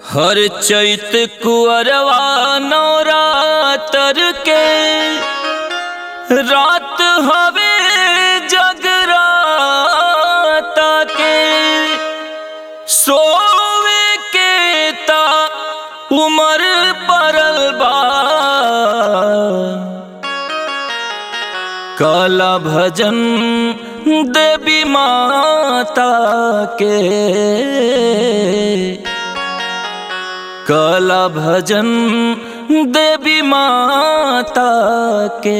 हर चैत कुअरवा नवरातर के रात हवे जगराता के सोवे के ता उमर परल बा काला भजन देवी माता के काला भजन देवी माता के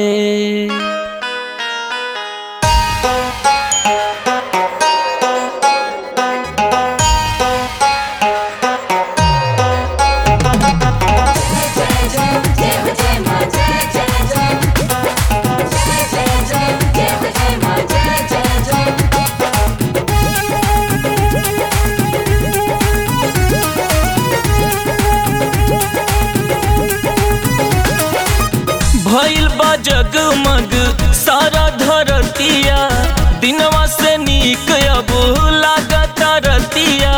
भइल बा जगमग सारा धरतिया दिनवा से नीक अब लागत रतिया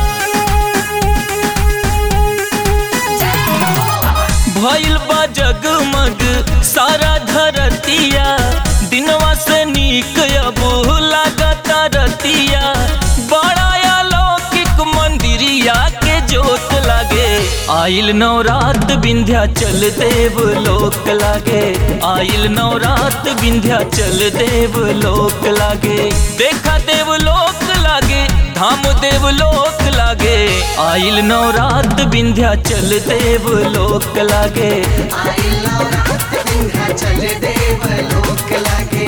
भइल बा जगमग सारा धरतिया दिनवा से नीक अब लागत रतिया बड़ा अलौकिक मंदिरिया के जोत लागे आइल नवरात विंध्या चल देव लोक लागे आइल नवरात विंध्या चल देव लोक लागे देखा देव लोक लागे धाम देव लोक लागे आइल नवरात विंध्या चल देव लोक लागे चल देव लोक लागे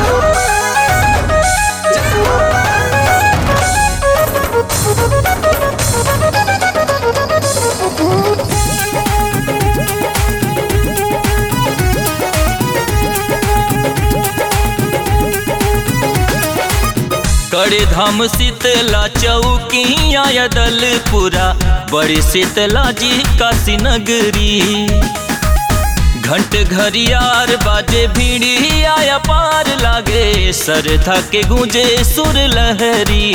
कड़े धाम शीतला चौकिया दलपुरा बड़ी शीतला जी काशी नगरी घंट घरियार बाजे भीड़ी आया पार लागे सरथा के गूंजे सुर लहरी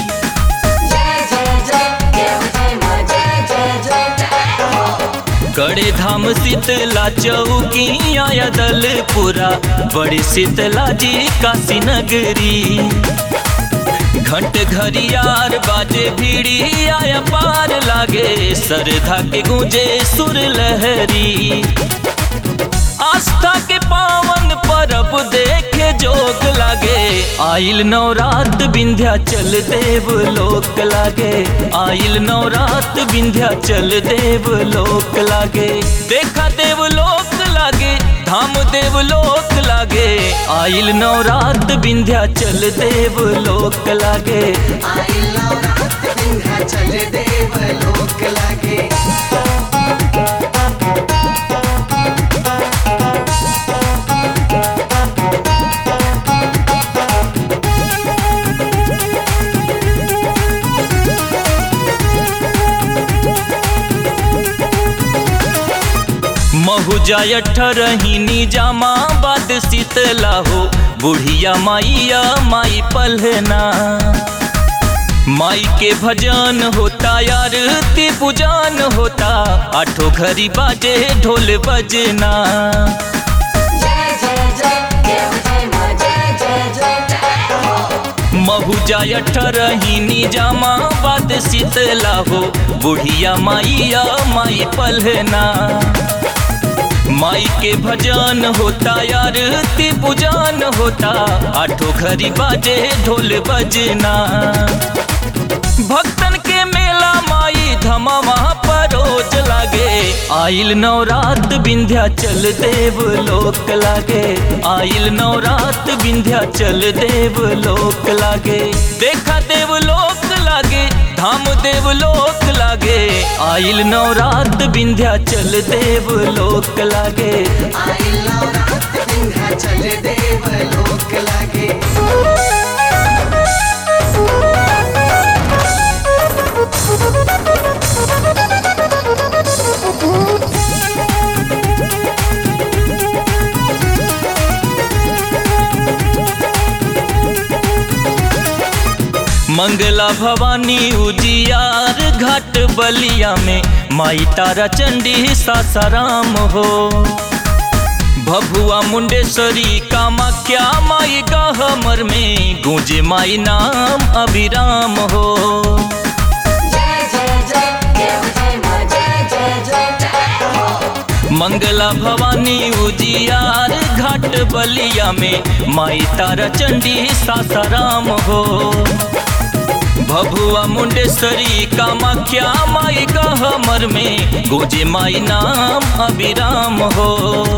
कड़े धाम शीतला चौकिया दलपुरा बड़ी शीतला जी काशी नगरी घंट घरियार बाजे भीड़ी आया पार लागे सरधा के गूंजे सुर लहरी आस्था के पावन परब देखे जोग लागे आइल नवरात विंध्या चल देव लोक लागे आइल नवरात विंध्या चल देव लोक लागे देखा देव लोक लागे धाम देव लोक लागे आइल नवरात विंध्या चल देव लोक लागे चल देव लोक लागे महुजा अठरहिनी जामा बाद शीतला हो बुढ़िया माइया माई पलहना माई के भजन होता यार ती पूजन होता आठो घरी बाजे ढोल बजना महुजा अठरहिनी जामा बाद शीतला हो बुढ़िया माइया माई पलहना माई के भजन होता यार ती पूजन होता आठो घरी बाजे ढोल बजना भक्तन के मेला माई धमावा परोज लागे आइल नवरात विंध्या चल देव लोक लागे आइल नवरात विंध्या चल देव लोक लागे देखा देव लोक लागे धाम देव लोक लागे आइल नवरात विंध्या चल देव लोक लागे चल देव लोक लागे मंगला भवानी उजियार घाट बलिया में माई तारा चंडी सासाराम हो भभुआ मुंडेश्वरी कामाख्या माई गहमर में गूंजे माई नाम अभिराम हो जय जय जय देव जय माँ जय जय जय मंगला भवानी उजियार घाट बलिया में माई तारा चंडी सासाराम हो भभुआ मुंडेश्वरी कामाख्या माई गहमर में गोजे माई नाम अभिराम हो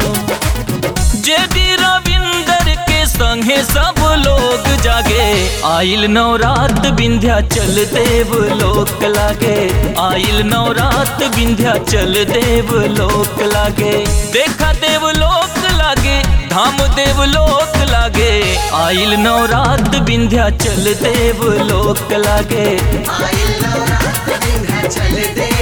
जेडी रविंदर के संगे सब लोग जागे आइल नवरात विंध्या चल देव लोक लागे आइल नवरात विंध्या चल देव लोक लागे देखा देव लोक लागे धाम देव लोक लागे आइल नवरात विंध्या चल देव लोक लागे आइल नवरात्र दिन है चल दे